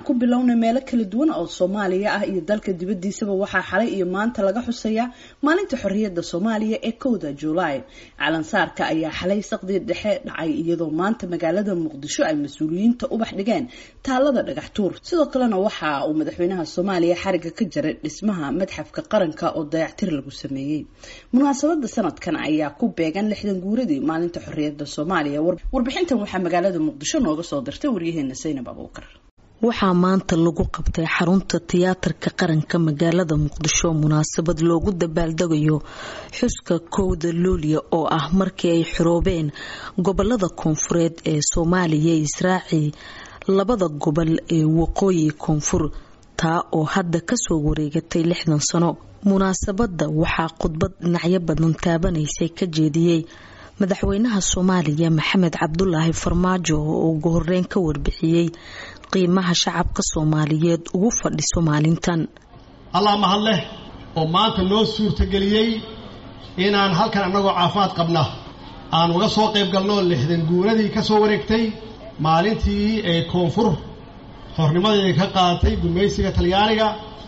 ku bilownay meelo kala duwan oo soomaaliya ah iyo dalka dibadiisaba waxaa xalay iyo maanta laga xusayaa maalinta xorriyadda soomaaliya ee kowda juulaay calansaarka ayaa xalay saqdii dhexe dhacay iyadoo maanta magaalada muqdisho ay mas-uuliyiinta ubax dhigeen taalada dhagax tuur sidoo kalena waxa uu madaxweynaha soomaaliya xariga ka jaray dhismaha madxafka qaranka oo dayactir lagu sameeyey munaasabada sanadkan ayaa ku beegan lixdan guuradii maalinta xorriyadda soomaaliya warbixintan waxaa magaalada muqdisho nooga soo dirtay waryaheena saynab abuukar waxaa maanta lagu qabtay xarunta tiyaatarka qaranka magaalada muqdisho munaasabad loogu dabaaldegayo xuska kowda luuliya oo ah markii ay xiroobeen gobolada koonfureed ee soomaaliya israaci labada gobol ee waqooyi koonfur taa oo hadda kasoo wareegatay lixdan sano munaasabadda waxaa khudbad dhinacyo badan taabanaysay ka jeediyey madaxweynaha soomaaliya maxamed cabdulaahi farmaajo oo ugu horeyn ka warbixiyey qiimaha shacabka soomaaliyeed ugu fadhiso maalintan allah mahad leh oo maanta noo suurtageliyey inaan halkan annagoo caafimaad qabna aan uga soo qayb galno lixdan guuradii ka soo wareegtay maalintii ee koonfur xornimadeeda ka qaadatay gumaysiga talyaaniga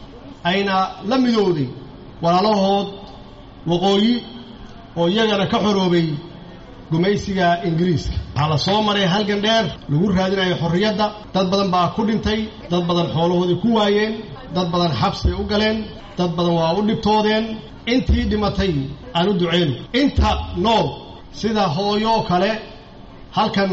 ayna la midowday walaalahood waqooyi oo iyagana ka xoroobay gumaysiga ingiriiska waxaa la soo maray halgan dheer lagu raadinayo xorriyadda dad badan baa ku dhintay dad badan xoolahoodii ku waayeen dad badan xabsibay u galeen dad badan waa u dhibtoodeen intii dhimatay aan u duceyno inta nool sida hooyoo kale halkan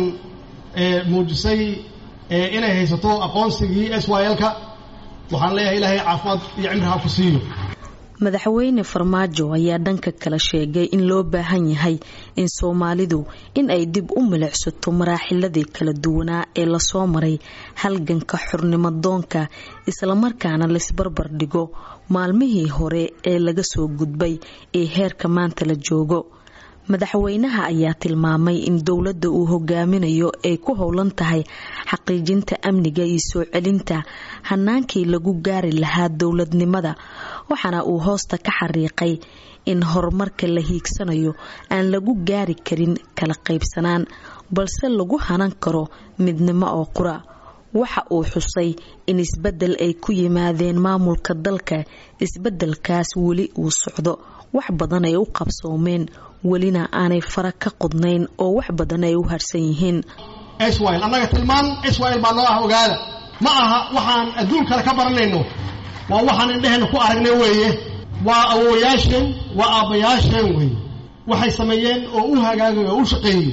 muujisay inay haysato aqoonsigii s y l-ka waxaan leeyahay ilaahay caafimaad iyo cimriha ku siiyo madaxweyne farmaajo ayaa dhanka kale sheegay in loo baahan yahay in soomaalidu in ay dib u milicsato maraaxiladii kala duwanaa ee lasoo maray halganka xornimo doonka islamarkaana laisbarbar dhigo maalmihii hore ee laga soo gudbay ee heerka maanta la joogo madaxweynaha ayaa tilmaamay in dowladda uu hogaaminayo ay ku howlan tahay xaqiijinta amniga iyo soo celinta hanaankii lagu gaari lahaa dowladnimada waxaana uu hoosta ka xariiqay in horumarka la hiigsanayo aan lagu gaari karin kala qaybsanaan balse lagu hanan karo midnimo oo qura waxa uu xusay in isbedel ay ku yimaadeen maamulka dalka isbedelkaas weli uu socdo wax badan ay u qabsoomeen welina aanay fara ka qodnayn oo wax badan ay u harsan yihiin swl annaga tilmaan swl baa noo ah ogaada ma aha waxaan adduun kale ka baranayno waa waxaan indheheenna ku aragnay weeye waa awowayaasheen waa aabbayaasheen weeye waxay sameeyeen oo u hagaagay oo u shaqeeyey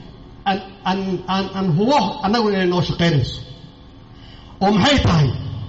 aan hubo annagu inay noo shaqaynayso oo maxay tahay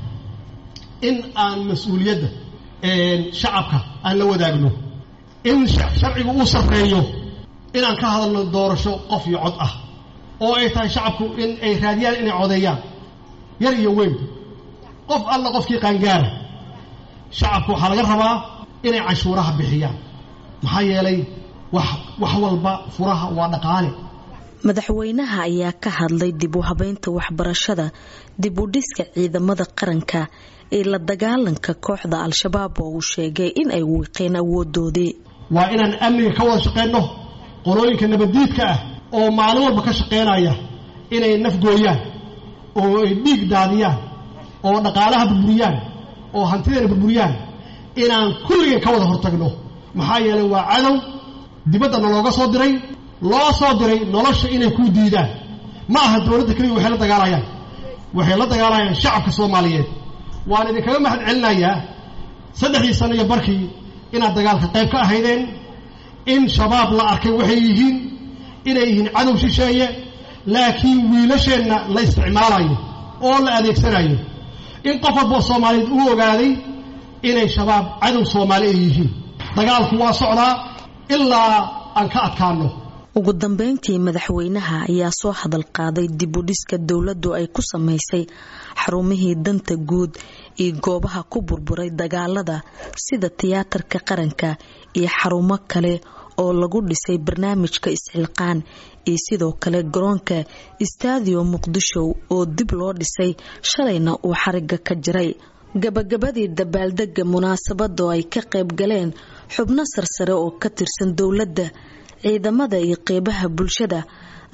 in aan mas-uuliyadda shacabka aan la wadaagno in sharcigu uu sarreeyo inaan ka hadalno doorasho qof iyo cod ah oo ay tahay shacabku in ay raadiyaan inay codeeyaan yar iyo weyn qof alla qofkii qaangaara shacabku waxaa laga rabaa inay canshuuraha bixiyaan maxaa yeelay wax wax walba furaha waa dhaqaale madaxweynaha ayaa ka hadlay dib u habeynta waxbarashada dib u dhiska ciidamada qaranka ee la dagaalanka kooxda al-shabaab oo uu sheegay in ay wiiqeen awoodoodii waa inaan amniga ka wada shaqayno qolooyinka nabaddiidka ah oo maalin walba ka shaqaynaya inay nafgooyaan oo ay dhiig daadiyaan oo dhaqaalaha burburiyaan oo hantideena burburiyaan inaan kulligeen ka wada hortagno maxaa yeelay waa cadow dibaddana looga soo diray loo soo diray nolosha inay ku diidaan ma aha dowladda keliya waxay la dagaalayaan waxay la dagaalayaan shacabka soomaaliyeed waan idinkaga mahad celinayaa saddexdii sano iyo barkii inaad dagaalka qayb ka ahaydeen in shabaab la arkay waxay yihiin inay yihiin cadow shisheeye laakiin wiilasheenna la isticmaalayo oo la adeegsanayo in qof walboo soomaaliyeed uu ogaaday inay shabaab cadow soomaali ay yihiin dagaalku waa socdaa ilaa aan ka adkaano ugu dambeyntii madaxweynaha ayaa soo hadal qaaday dib u dhiska dowladdu ay ku samaysay xarumihii danta guud iyo goobaha ku burburay dagaalada sida tiyaatarka qaranka iyo xarumo kale oo lagu dhisay barnaamijka isxilqaan iyo sidoo kale garoonka stadio muqdisho oo dib loo dhisay shalayna uu xariga ka jiray gabagabadii dabaaldega munaasabada oo ay ka qayb galeen xubno sarsare oo ka tirsan dowladda ciidamada iyo qeybaha bulshada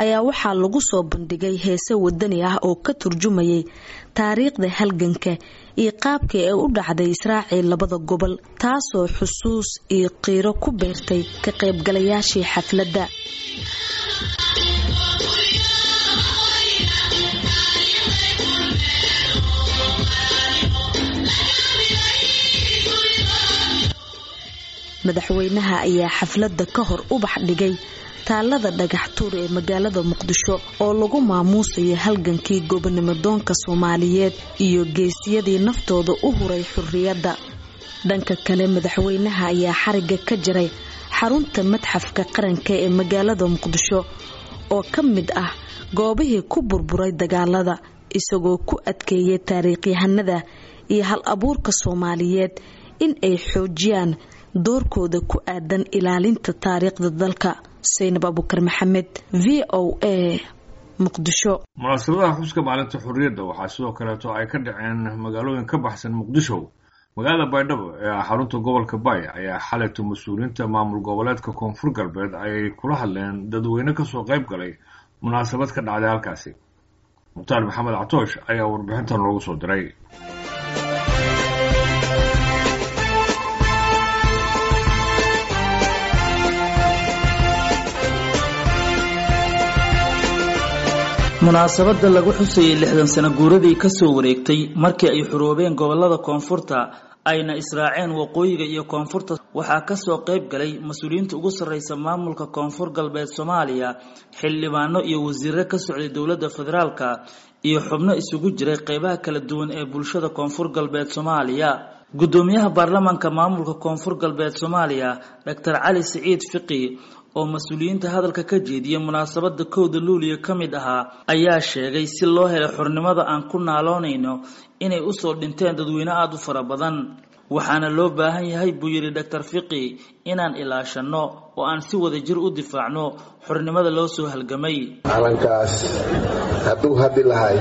ayaa waxaa lagu soo bandhigay heese wadani ah oo ka turjumayay taariikhda halganka iyo qaabkii ay u dhacday israacii labada gobol taasoo xusuus iyo qiiro ku beertay ka qaybgalayaashii xafladda madaxweynaha ayaa xafladda ka hor ubax dhigay taalada dhagax tuur ee magaalada muqdisho oo lagu maamuusayo halgankii gobonimo doonka soomaaliyeed iyo geesiyadii naftooda u huray xurriyadda dhanka kale madaxweynaha ayaa xariga ka jiray xarunta madxafka qaranka ee magaalada muqdisho oo ka mid ah goobihii ku burburay dagaalada isagoo ku adkeeyay taariikhyahanada iyo hal abuurka soomaaliyeed in ay xoojiyaan doorkooda ku aadan ilaalinta taariikhda dalka saynab abukar maxamed v o a muqdisho munaasabadaha xuska maalinta xurriyadda waxaa sidoo kaleeto ay ka dhaceen magaalooyin ka baxsan muqdisho magaalada baydhabo ee xarunta gobolka bay ayaa xalayto mas-uuliyiinta maamul goboleedka koonfur galbeed ayay kula hadleen dadweyne kasoo qayb galay munaasabad ka dhacday halkaasi mukhtaar maxamed catoosh ayaa warbixintan loogu soo diray munaasabadda lagu xusayay lixdan sano guuradii kasoo wareegtay markii ay xuroobeen gobolada koonfurta ayna israaceen waqooyiga iyo koonfurta waxaa kasoo qayb galay mas-uuliyiinta ugu sarreysa maamulka koonfur galbeed soomaaliya xildhibaano iyo wasiiro ka socday dowladda federaalka iyo xubno isugu jiray qeybaha kala duwan ee bulshada koonfur galbeed soomaaliya gudoomiyaha baarlamaanka maamulka koonfur galbeed soomaaliya doctor cali siciid fiqi oo mas-uuliyiinta hadalka ka jeediya munaasabada kowda luuliya ka mid ahaa ayaa sheegay si loo helay xornimada aan ku naaloonayno inay usoo dhinteen dadweyne aada u fara badan waxaana loo baahan yahay buu yidhi doctor fiqi inaan ilaashanno oo aan si wada jir u difaacno xornimada loo soo halgamay calankaas hadduu haddi lahay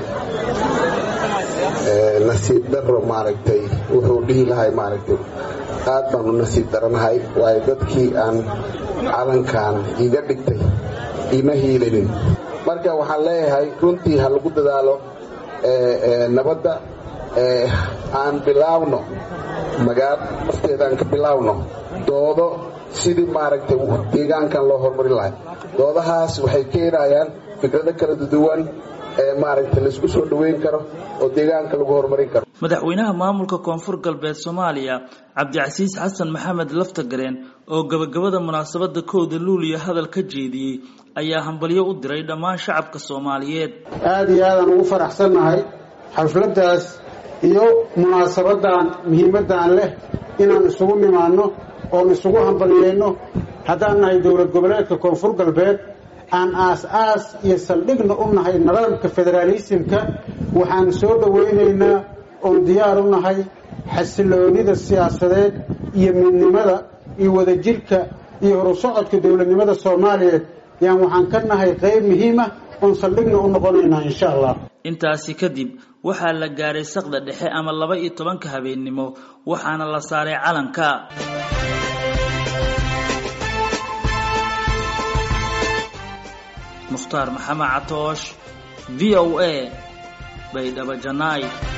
nasiib daro maaragtay wuxuu dhihi lahay maaragtay aad baan u nasiib daranahay waayo dadkii aan calankan iga dhigtay ima hiilinin marka waxaan leeyahay runtii ha lagu dadaalo nabadda aan bilaawno magaalo nafteedaan ka bilaawno doodo sidii maaragtay deegaankan loo horumarin lahay doodahaas waxay keenayaan fikrado kala duwan ee maaragtay laisku soo dhoweyn karo oo deegaanka lagu horumarin karo madaxweynaha maamulka koonfur galbeed soomaaliya cabdicasiis xasan maxamed laftagareen oo gabagabada munaasabada kowda luuliya hadal ka jeediyey ayaa hambalyo u diray dhammaan shacabka soomaaliyeed aada iyo aadaan ugu faraxsannahay xafladdaas iyo munaasabadan muhiimaddan leh inaan isugu nimaanno oon isugu hambalyeynno haddaan nahay dowlad goboleedka koonfur galbeed aan aas-aas iyo saldhigna u nahay nidaamka federaalisimka waxaan soo dhowaynaynaa oon diyaar u nahay xasiloonida siyaasadeed iyo midnimada iyo wadajirka iyo horusocodka dowladnimada soomaaliyeed yaan waxaan ka nahay qayb muhiima oon saldhigna u noqonaynaa insha allah intaasi kadib waxaa la gaaray saqda dhexe ama laba iyo tobanka habeennimo waxaana la saaray calanka mukhtaar maxamed catoosh v o a baydhabo janaay